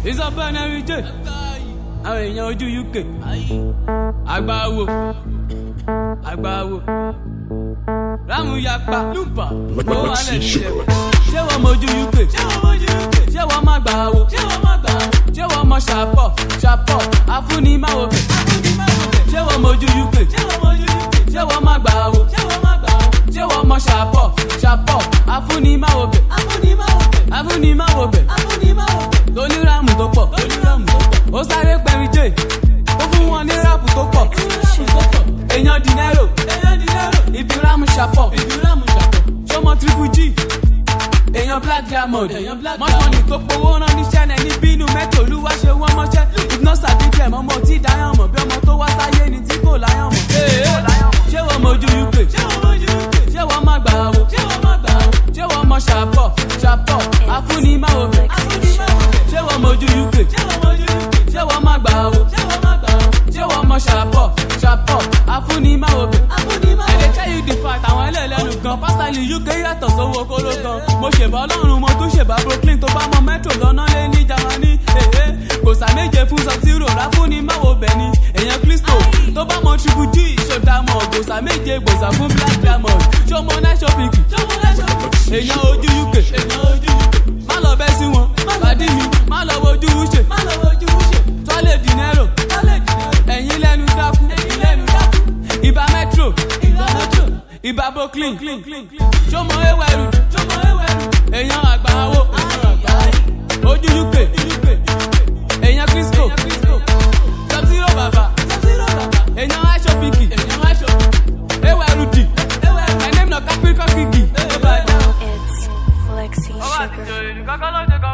ìsọ̀bẹ̀ nẹ́rí jẹ́ àwọn èèyàn ojú uk àgbáwo àgbáwo rámù yapa lùpà ó wà lẹ́nu ìjẹ̀bẹ̀ ṣé wọ́n mojú uk ṣé wọ́n má gbà wo ṣé wọ́n mọ ṣàpọ̀ ṣàpọ̀ afúnimáwo bẹ̀ ṣé wọ́n mojú uk ṣé wọ́n má gbà wo ṣé wọ́n mọ ṣàpọ̀ ṣàpọ̀ afúnimáwo bẹ̀ afúnimáwo bẹ̀ tóníráàmù tó pọ̀ ó sáré pẹ̀rin jẹ́ ó fún wọn ní ráàpù tó pọ̀ èèyàn dinero ibi ráàmù ṣàpọ̀ ṣọmọ triple g èèyàn black diamond mọ́tọ́nì tó powó rán níṣẹ́ náà ní bínú mẹ́tò olúwa ṣe wọ́n mọ́ṣẹ́ ìgbọ́nsà díjẹ́ mọ́mọ́ tí dáyàn mọ̀ bí ọmọ tó wá sáyé ni tí kò láyàn mọ̀ ṣé wọ́n mojú uk ṣé wọ́n má gbà wò ṣé wọ́n mọ ṣàpọ̀ ṣàpọ̀ afúnimáwo bẹ̀ ṣé wọ́n mojú uk ṣé wọ́n má gbà wò ṣé wọ́n mọ ṣàpọ̀ ṣàpọ̀ afúnimáwo bẹ̀ ẹ̀dẹ̀ tell you the fact àwọn ẹlẹ́lẹ́nu gan pásítálì uk yàtọ̀ sówó kóló gan mo ṣèbá ọlọ́run mo tún ṣèbá brooklyn tó bá mọ metro lọ́nà lé ní jamani kò sàméje fún sub-zero láfúnimáwo bẹ̀ ni èèyàn kristo tó bá mọ triple g ìṣòdàmọ̀ gbòsà méje gbòsà fún black diamond ṣọmọ náà ṣọ́pìkì èèyàn ojú uk má lọ bẹ́ sí wọn pàdí mi má lọ wojú ṣe tọ́lẹ̀ dinero ẹ̀yìn lẹ́nu dákú ibà metro ibà brooklyn ṣọmọ ewẹ́rù èèyàn àgbáwo ojú uk èèyàn crisco sub-zero bàbá èèyàn aṣọ́pìkì ewẹ́rù dì my name na capricorn kiki. It's Flexi Sugar.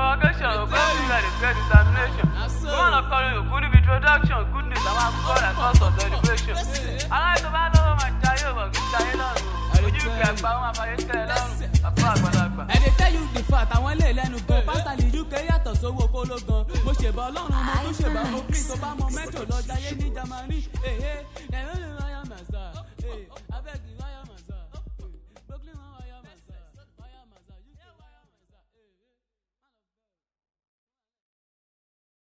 ẹ dey tell you the fact àwọn ilé ìlẹ́nu gan pásítálì uk yàtọ̀ sówó kóló gan mo ṣèbá ọlọ́run mo tún ṣèbá brooklyn tó bá mọ mẹ́tò lọ jayé ní jamani.